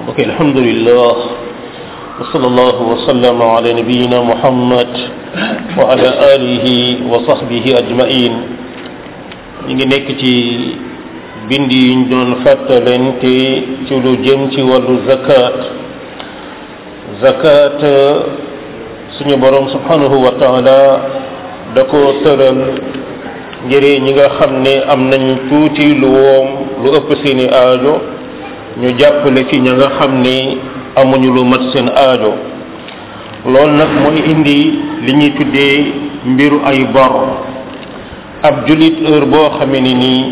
ok alhamdulillah wa sallallahu wa sallama ala nabiyina muhammad wa ala alihi wa sahbihi ajmain ñu ngi nekk ci bind yi ñu doon fàttalente ci lu jëm ci wàllu zakat zakat suñu borom subhanahu wa taala da ko tëral ngir ñi nga xam ne am nañ tuuti lu woom lu ëpp seeni aajo ñu jàppale ci ña nga xam ne amuñu lu mat seen aajo loolu nag mooy indi li ñuy tuddee mbiru ay bor ab julit heure boo xamee ni nii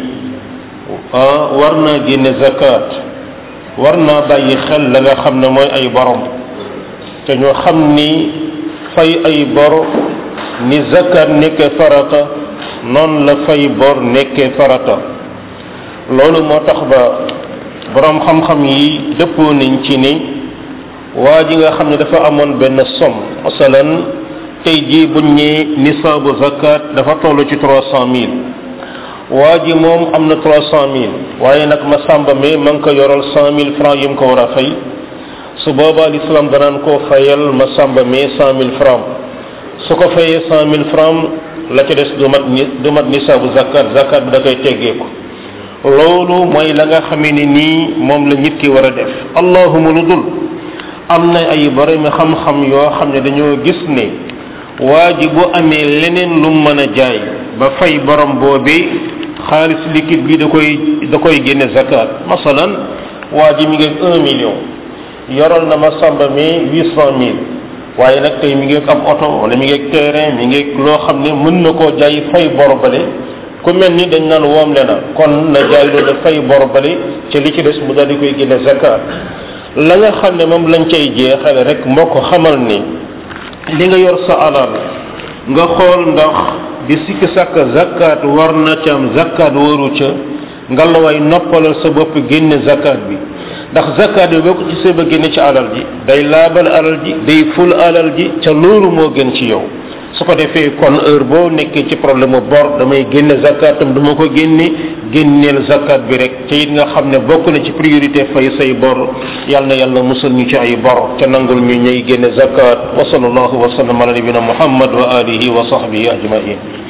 war naa génne zakat war naa bàyyi xel la nga xam ne mooy ay borom te ñoo xam ni fay ay bor ni zakat nekkee farata noonu la fay bor nekkee farata loolu moo tax ba borom xam-xam yi dëppoo nañ ci ni waa ji nga xam ne dafa amoon benn som masalan tey jii buñ ñee nisaabu zakat dafa toll ci trois cent mille waa ji moom am na trois cent mille waaye nag ma sàmba mi ma ngi ko yoral cent mille francs yi mu ko war a fay su boobaa l'islam danaan koo fayal ma sàmba mi cent mille francs su ko fayee cent mille francs la ca des du mat ni du mat nisaabu zakat zakat bi da koy teggeeku loolu mooy la nga xamee ni nii moom la nit ki war a def allahuma lu dul am na ay borom xam-xam yoo xam ne dañoo gis ne waa ji bu amee leneen lu mën a jaay ba fay borom boobee xaalis liquide bi da koy da koy génne zakat masalan waa ji mi ngi un million yoral na ma samba mi huit cent mille waaye nag tey mi ngi am oto wala mi ngi terrain mi ngi loo xam ne mën na koo jaay fay bor bale ku mel ni dañ naan woom le na kon na jaay loolu fay bor bale ci li ci des mu daal di koy génne zakat la nga xam ne moom lañ cay jeexale rek moo ko xamal ni li nga yor sa alal nga xool ndax di sikki sàkk zakat war na ca am zakat waru ca nga la way noppalal sa bopp génne zakat bi ndax zakat bi boo ko gisee ba génne ci alal ji day laabal alal ji day ful alal ji ca loolu moo gën ci yow su ko defee kon heure boo nekkee ci problème mu bor damay génne zakatam du ma ko génne génneel zakat bi rek te it nga xam ne bokk na ci priorité fay say bor yal na yàlla musal ñu ci ay bor te nangul ñu ñuy génne zakat wa sallallahu wa sallam ala nabina muhammad wa alihi wa sahbihi ajmain